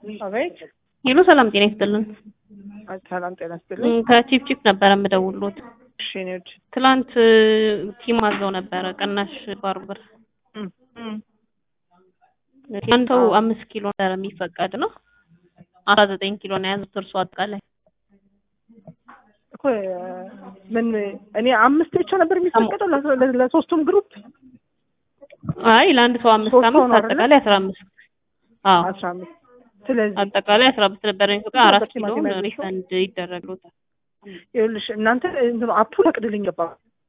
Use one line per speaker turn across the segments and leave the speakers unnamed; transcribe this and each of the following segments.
አቤት
ሄሎ ሰላም ጤና ይስጥልን።
ሰላም ጤና ይስጥልኝ።
ከቺፕ ቺፕ ነበረ የምደውልዎት።
እሺ እኔ ወድ
ትላንት ቲም አዘው ነበረ ቅናሽ ባርበር
እም፣ እም።
አንድ ሰው አምስት ኪሎ ነበረ የሚፈቀድ ነው። አስራ ዘጠኝ ኪሎ ነው የያዙት እርሱ አጠቃላይ
እኮ ምን እኔ አምስት ብቻ ነበር የሚፈቀደው ለ- ለ- ለሶስቱም ግሩፕ
አይ ለአንድ ሰው አምስት
ሶስት ሰው
አምስት
ነው አይደለ?
አጠቃላይ አስራ አምስት አዎ
አስራ አምስት ስለዚህ
አጠቃላይ አስራ አምስት ነበረ የሚፈቀድ አራት ኪሎ
ቲማቲም ያዘዝሽው?
ሪፈንድ ይደረግሎታል።
ይኸውልሽ እናንተ እንትኑ አፑ ፈቅድልኝ ገባ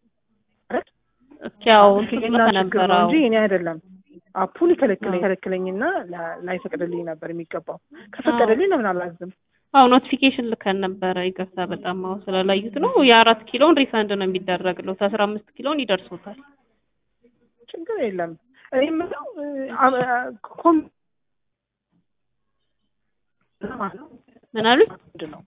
ያው
የእናንተ ችግር
ነበረ
ነው እንጂ እኔ አይደለም። አፑ ሊከለክለኝ ከለክለኝና ላ- ላይፈቅድልኝ ነበር የሚገባው። ከፈቀደልኝ ለምን አላዝም?
አዎ ኖቲፊኬሽን ልከን ነበረ። ይቅርታ በጣም አዎ ስላላዩት ነው። የአራት ኪሎን ሪፈንድ ነው የሚደረግለት አስራ አምስት ኪሎን ይደርሶታል።
ችግር የለም። እኔ የምለው አ- አ- ኮም-
ምን አሉኝ?
ምንድን ነው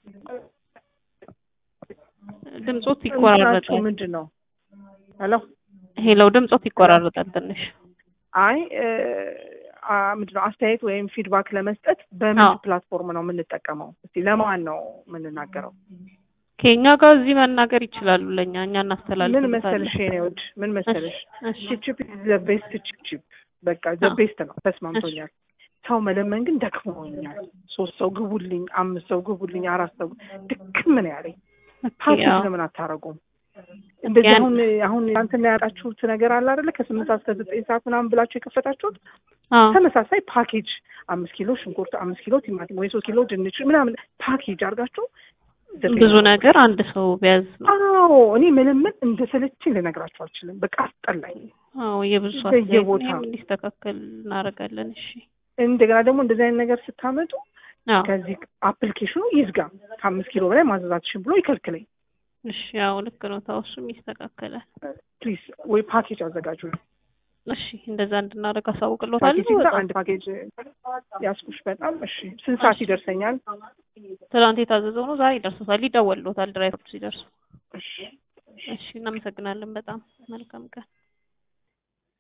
ድምጾት
እንትናችሁ
ይቆራረጣል።
ምንድን ነው? ሄሎ
ሄሎ ድምጾት ይቆራረጣል ትንሽ።
አይ እ፣ አ፣ ምንድን ነው አስተያየት ወይም ፊድባክ ለመስጠት በምን
አዎ።
ፕላትፎርም ነው የምንጠቀመው? እስቲ ለማን ነው የምንናገረው?
ከኛ ጋር እዚህ መናገር ይችላሉ። ለኛ እኛ
ምን
እናስተላልፍልታለን።
መሰለሽ የኔ ውድ ምን መሰለሽ
እሺ
ቺፕ ዘ ቤስት ቺፕ በቃ ዘ
አዎ።
ቤስት ነው። ተስማምቶኛል። ሰው መለመን ግን ደክሞኛል። ሶስት ሰው ግቡልኝ፣ አምስት ሰው ግቡልኝ፣ አራት ሰው ድክም ነው ያለኝ። ፓኬጅ
ያው
ለምን አታረጉም? እንደዚህ
ያን-
አሁን አሁን እናንተና ያጣችሁት ነገር አለ አይደለ? ከስምንት ሰዓት እስከ ዘጠኝ ሰዓት ምናምን ብላችሁ የከፈታችሁት
አዎ
ተመሳሳይ ፓኬጅ አምስት ኪሎ ሽንኩርት፣ አምስት ኪሎ ቲማቲም ወይ ሶስት ኪሎ ድንች ምናምን ፓኬጅ አድርጋችሁ ዘጠኝ
ብዙ
ሰዓት
ነገር አንድ ሰው ቢያዝ ነው።
አዎ እኔ ምንም ምን እንደሰለችኝ ልነግራችሁ አልችልም። በቃ አስጠላኝ።
አዎ የብዙ ሰው
በየቦታው።
አስተያየት ነው፣ እንዲስተካከል እናደርጋለን። እሺ
እንደገና ደግሞ እንደዚህ አይነት ነገር ስታመጡ
አዎ
ከዚህ አፕሊኬሽኑ ይዝጋ፣ ከአምስት ኪሎ በላይ ማዘዛትሽን ብሎ ይከልክለኝ።
እሺ ያው ልክ ነው። ታው እሱም ይስተካከላል።
ፕሊዝ ወይ ፓኬጅ አዘጋጁ።
እሺ እንደዛ እንድናደርግ አሳውቅሎታል።
ፓኬጅ ይግዛ፣ አንድ ፓኬጅ ያስኩሽ። በጣም እሺ። ስንት ሰዓት ይደርሰኛል?
ትናንት የታዘዘው ነው ዛሬ ይደርሶታል። ይደወልሎታል ድራይቨሮች ሲደርሱ።
እሺ
እሺ እናመሰግናለን በጣም መልካም ቀን።